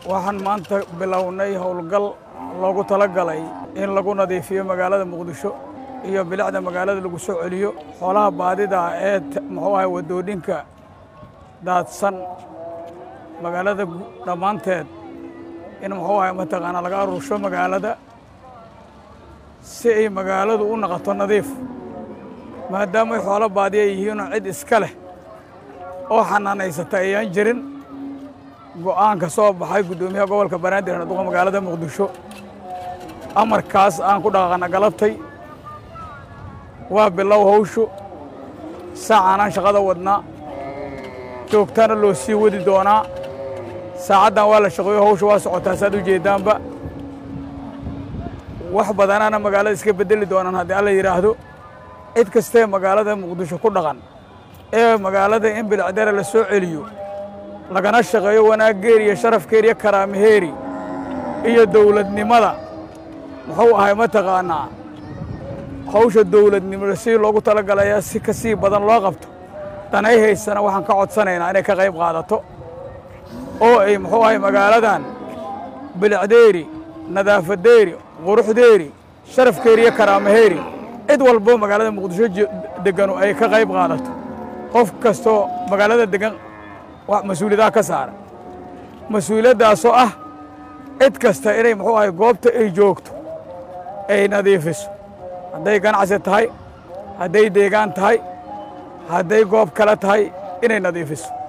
waxaan maanta bilownay howlgal loogu tala galay in lagu nadiifiyo magaalada muqdisho iyo bilicda magaalada lagu soo celiyo xoolaha baadida ee muxuu ahay waddooyinka daadsan magaalada dhammaanteed in muxuu ahay mataqaanaa laga aruursho magaalada si ay magaaladu u noqoto nadiif maadaamay xoolo baadiya yihiinoo cid iska leh oo xanaanaysata ayaan jirin go'aan ka soo baxay guddoomiyaha gobolka banaadir haduqa magaalada muqdisho amarkaas aan ku dhaqaaqana galabtay waa bilow hawshu saacaanaan shaqada wadnaa joogtana loo sii wadi doonaa saacaddan waa la shaqeeyo hawsha waa socotaa saad u jeeddaanba wax badanaana magaalada iska beddeli doonaan haddii alla yidhaahdo cid kastee magaalada muqdisho ku dhaqan ee magaalada in bilicdare la soo celiyo lagana shaqeeyo wanaaggeeri iyo sharafkeeri iyo karaamaheeri iyo dawladnimada muxuu ahay mataqaannaa hawsha dawladnimada sidii loogu tala galayaa si ka sii badan loo qabto danay haysana waxaan ka codsanaynaa inay ka qayb qaadato oo ay muxuu ahay magaaladan bilicdeeri nadaafadeeri quruxdeeri sharafkeeri iyo karaamaheeri cid walbo magaalada muqdisho deganu ay ka qayb qaadato qof kastoo magaalada degan mas-uuliyadaha ka saara mas-uuliyaddaasoo ah cid kasta inay muxuu ahay goobta ay joogto ay nadiifiso hadday ganacsi tahay hadday deegaan tahay hadday goob kale tahay inay nadiifiso